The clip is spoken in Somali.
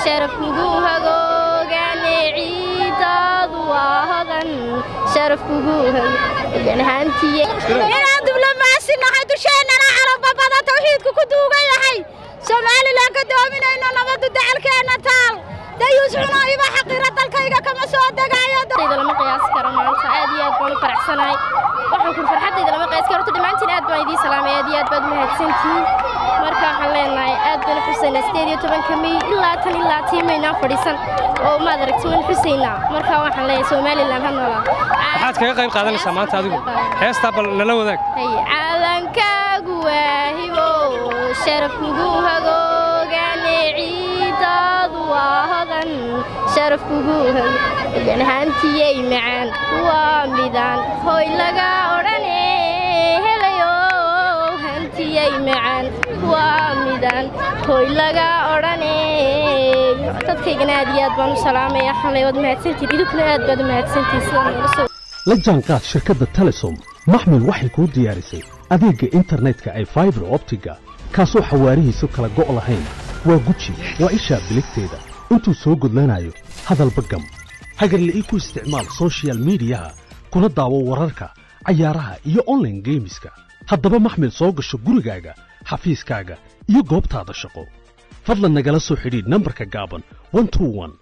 sharaf kugu hagoogane ciidaadu waa hodan sharaf kugu hagooganahaantiye inaan diblomaasi nahay dusheennana calababada tawxiidku ku duugan yahay somalilan ka doominayno nabaddu dacalkeenna taal dayuus cuno iba xaqira dalkayga kama soo degayo lama qiyaasi karo maanta aad iyo aad baan u faraxsanahay waxaan kun farxaddayda lama qiyaasi karo horta dhammaantiin aad baan idiin salaamay aad iyo aad baad mahadsantihiin marka waxaan leenahay aad baan u xusaynaa sideed iyo tobanka mey ilaa tan ilaa tiimaynaan fadhiisan oo maad aragti waan xusaynaa marka waxaan leeyahay somalilan ha noolaa waxaad kaga qayb qaadanaysaa maanta adigu heestaa bal nala wadaag calankaagu waahibo sharaf kugu hagoogane ciidaadu waa hodan sharaf kugu hagooganahaantiyey macaan waa midaan hoy laga odhane helayo hantiyey macaan waa midaan hoy laga odhane dadkaygana aad iyo aad baan u salaamaya xalay waad mahadsantihin idinkuna aad baad u mahadsantihin sidaa noola soo la jaanqaad shirkadda telesom maxmil waxay kuu diyaarisay adeegga internetka ay faibar optiga kaasoo xawaarihiisu kala go' lahayn waa guji waa ishaa biligteeda intuu soo gudlanayo hadalba gam hagarla ii ku isticmaal soshiyal miidiyaha kuna daawo wararka cayaaraha iyo onlaine geemiska haddaba maxmil soo gasho gurigaaga xafiiskaaga iyo goobtaada shaqo fadlan nagala soo xidhiidh nambarka gaaban